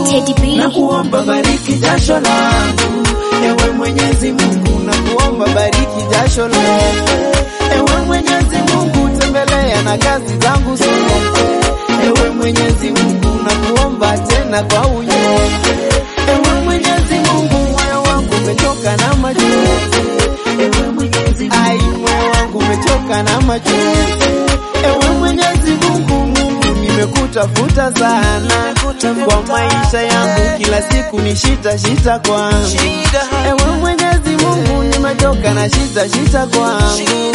Teddy B. na kuomba bariki jasho langu, ewe Mwenyezi Mungu, na kuomba bariki jasho langu, ewe Mwenyezi Mungu, tembelea na kazi zangu zote, ewe Mwenyezi Mungu, na kuomba tena kwa unyoke, ewe Mwenyezi Mungu, moyo wangu umechoka na machozi, ewe Mwenyezi Mungu, ai moyo wangu umechoka na machozi, ewe Mwenyezi Mungu, Mungu nimekutafuta sana kwa maisha yangu, kila siku ni shita shita kwangu. Ewe Mwenyezi Mungu, nimechoka na shita shita kwangu.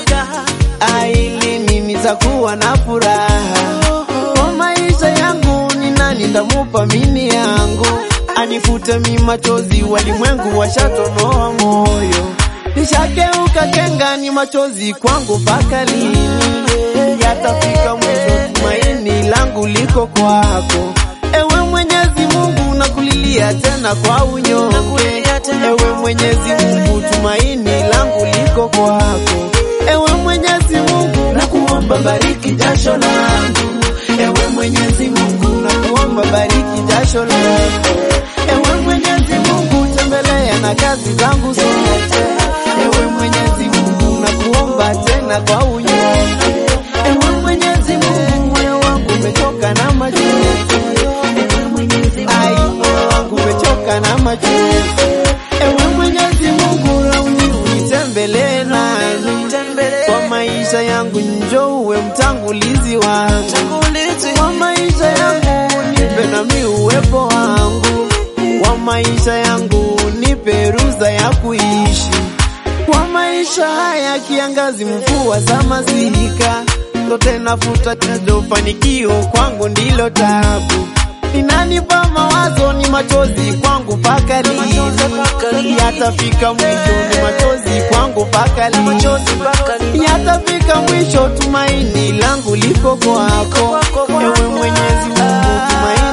Aili mimi nitakuwa na furaha kwa maisha yangu, ni nani ndamupa mimi yangu anifute mi machozi, walimwengu washatonoa moyo, nishageuka kenga, ni machozi kwangu mpaka lini? Yatafika mwisho, tumaini langu liko kwako, ewe Mwenyezi Mungu, nakulilia tena kwa unyonge, ewe Mwenyezi Mungu, tumaini langu liko kwako, ewe Mwenyezi Mungu, nakuomba bariki jasho langu, ewe Mwenyezi Mungu, nakuomba bariki jasho langu, ewe Mwenyezi Mungu, tembelea na kazi zangu zote, ewe Mwenyezi Mungu, nakuomba tena kwa unyonge, ewe Mwenyezi Mungu, moyo wangu umechoka na machozi, ai moyo wangu umechoka na machozi, ewe Mwenyezi Mungu, rauni unitembelee nami kwa maisha yangu, njoo uwe mtangulizi wangu kwa maisha yangu, nipe nami uwepo wangu kwa maisha yangu, nipe ruhusa ya kuishi kwa maisha haya, kiangazi, mvua za masika, zote nafuta fanikio kwangu ndilo tabu, inanipa mawazo, ni machozi kwangu mpaka lini? Yatafika mwisho, ni machozi kwangu mpaka lini? Yatafika mwisho, tumaini langu liko kwako, ewe Mwenyezi Mungu, tumaini